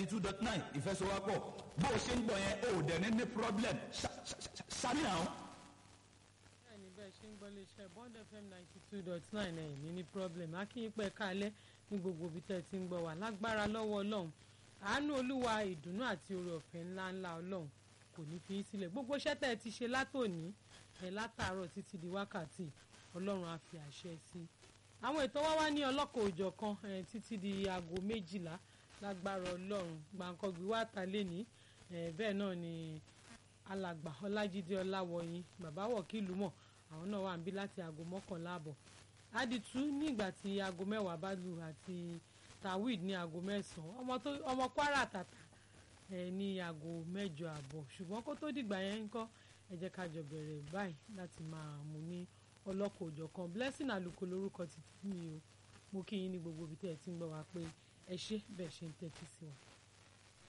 two dot nine ìfẹsowápọ̀ bó o ṣe ń gbọ́ yẹn o ò dẹ̀ ní ní problem sáré àwọn. bẹ́ẹ̀ni bẹ́ẹ̀ ṣe ń gbọ́ léṣẹ́ bond fm ninety two dot nine ẹ̀ ní ní problem akínyìnpẹ̀ kálẹ̀ ní gbogbo ibi tẹ́ ẹ ti ń gbọ́ wá lágbára lọ́wọ́ ọlọ́run àánú olúwa ìdùnnú àti oore ọ̀fẹ́ ńláńlá ọlọ́run kò ní fi í sílẹ̀ gbogbo iṣẹ́ tẹ́ ẹ ti ṣe látòní ẹ látàárọ̀ títí di wákàtí ọlọ́run á fi àṣẹ sí i àwọn ètò wa wá ní ọlọ́kọ̀ òjọ̀ kan ẹ títí di aago méjìlá lágbára ọlọ́run gbàǹkangbì wá ta lẹ́ni bẹ́ẹ̀ náà ni alàgbà ọlájídé ọláwọyìn bàbá wọ̀kìlú mọ̀ àwọn náà wà ń bí láti aago mọ́kànlá àbọ̀ àdìtú nígbà tí aago mẹ́wàá bá lù àti tawid ní aago mẹ́sàn-án ọmọ kwara tàtà ní aago mẹ́jọ àbọ̀ ṣùgbọ́n kó tó dìgbà yẹn ń kọ́ ẹ jẹ́ ká jọ bẹ̀rẹ̀ báyìí láti máa mú ní ọlọ́kọ̀ òjọ̀ kan blessing àlùkò lórúkọ títí mi o mo kí yín ní gbogbo ibi tẹ́ ẹ ti ń gbọ́ wá pé ẹ ṣé bẹ́ẹ̀ ṣe ń tẹ́tí sí wa.